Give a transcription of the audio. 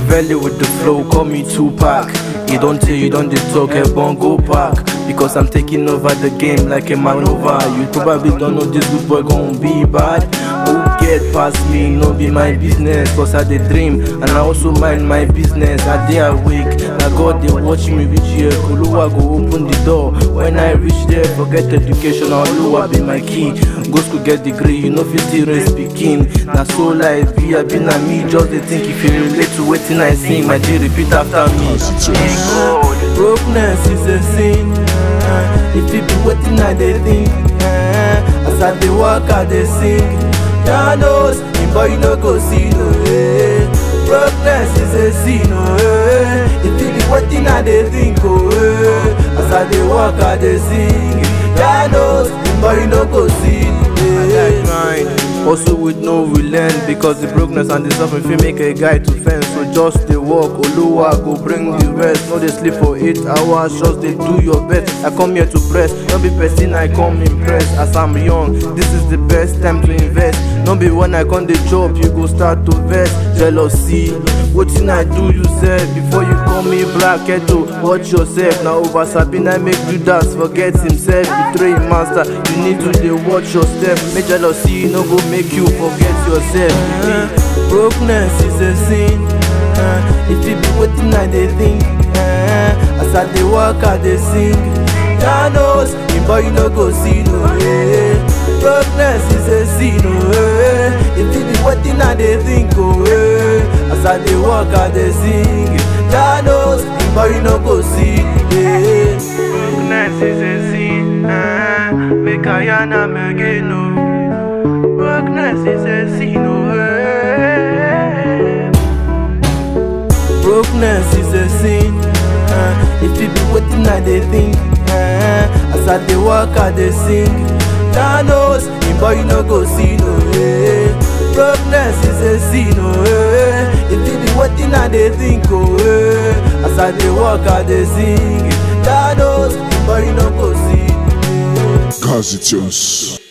Machiavelli with the flow, call me Tupac. You don't tell, you don't dey talk, ebon go park. Because I'm taking over the game like a maneuver. You probably don't know this good boy gon' be bad. Who get past me, no be my business. Cause I dey dream and I also mind my business. I dey awake, na God dey watch me reach here. Oluwa go open the door. When I reach there, forget education, na Oluwa be my key. Go school get degree, you know fit still raise pikin. Na so life be, I be na me. Just dey think if you relate to wetin I sing, my G repeat after me. Brokenness is a sin. Uh, if it be wetin I dey think, uh, as I dey walk I dey sing. Jah knows, him boy no go see no way. Brokenness is a sin, oh eh. If it be wetin I dey think, oh eh. As I dey walk I dey sing. Jah knows, him boy no go see no way. Also with no relent because the brokenness and the suffering fit make a guy to fence So just dey walk, Oluwa go bring the rest No dey sleep for 8 hours, just dey do your best I come here to press, no be person I come impress As I'm young, this is the best time to invest No be when I come dey chop, you go start to vex Jealousy, wetin I do you said Before you call me black ghetto, watch yourself Na over Sabina make Judas forget himself Betray him master, you need to dey watch your step Make jealousy no go make you forget yourself Brokenness is a sin uh, If it be wetin I dey think uh, As I dey walk I dey sing Jah knows, him boy no go see no way Brokenness is a sin oh eh. If it be wetin I dey think oh eh. As I dey walk I dey sing Jah knows, him boy no go see yeah. Brokenness is a sin uh, Make I yarn am again oh Brokenness is a sin oh eh. Brokenness is a sin. Uh, if it be wetin I dey think, uh, as I dey walk I dey sing. Jah knows, him boy no go see no way. Brokenness is a sin, oh eh. If it be wetin I dey think, oh eh. As I dey walk I dey sing. Jah knows, him boy no go see. Gazi Tunes.